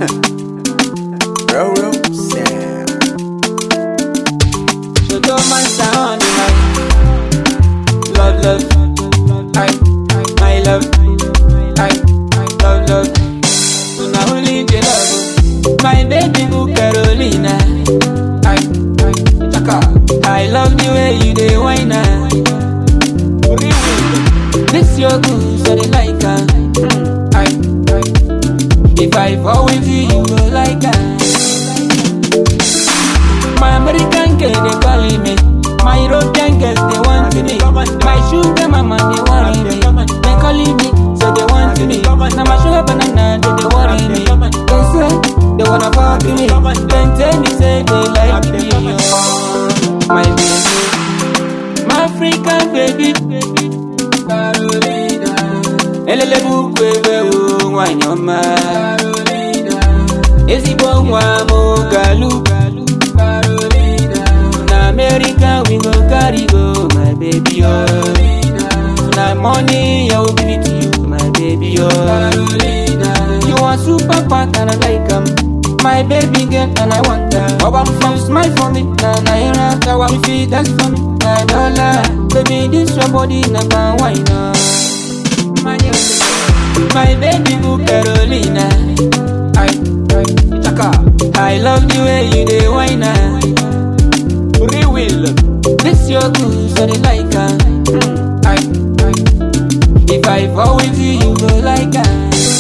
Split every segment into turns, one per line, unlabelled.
Roro Sam.
So don't mind sound like love, love, I, my love, I, love, love. So now only the love, my baby boo Carolina. I, I, Chaka. I love the way you dey whine ah. This your goose, I dey like her. I, I, if I fall with you, you go like her. My American girl they calling me. My European girls they want me. My sugar mama they worry me. They calling me, so they want me. Now my sugar banana they they worry me. They say they wanna fuck me. Then tell me say they like me. Oh, my baby, my African baby. Carolina, elele bukwewe o nwanyọma. Ezigbo nwa m galu. Na America we go carry go, my baby oh. Na money I will give it to you, my baby oh. You are super fat and I like 'em. My baby girl and I want her. Oh, I'm from smile for me, na naira. That one feet that's for me, na dollar. Baby, this your body number one, no. My, my baby boo Carolina. I, I, Chaka. I love the way you dey whine ah. Free will. This your goose, I dey like her. I, I, if I fall with you, you go like her.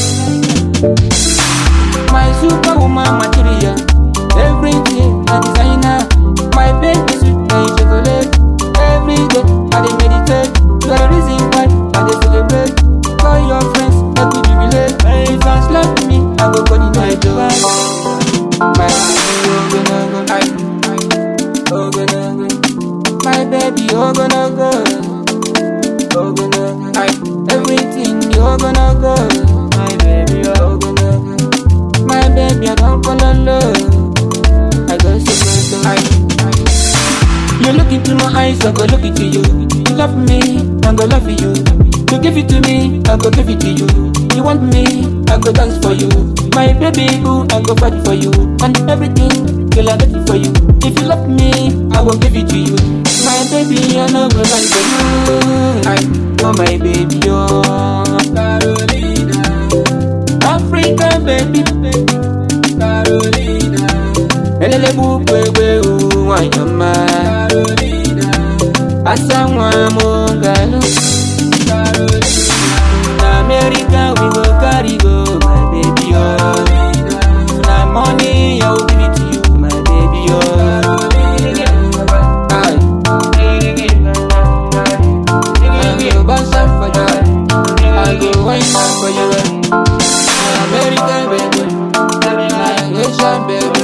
My superwoman material, everything a designer. My baby sweet like chocolate. Every day I dey meditate. You are the reason why I dey celebrate. Call your friends, make we jubilate. If I slap me, I go coordinate your vibe. My baby, oh gonna go, I, I, oh gonna go. My baby, oh gonna go, oh gonna go. I, everything, you gonna go. My baby, oh gonna go. My baby, I don't fall in love. I go so I, I, you look into my eyes, I go look into you. You love me, I go love you. You give it to me, I go give it to you. You want me, I go dance for you. My baby boo, I go fight for you. And everything, girl, I get it for you. If you love me, I will give it to you. My baby, I know go lie for you. I, oh my baby, oh Carolina, Africa baby, Carolina. Elele bukwewe u wanyama Carolina Asa nwa mo galu Carolina Na America we go carry go my baby oh Na money I will give it to you my baby oh Aye. I go bounce up for you I go wine up for you American baby Asian baby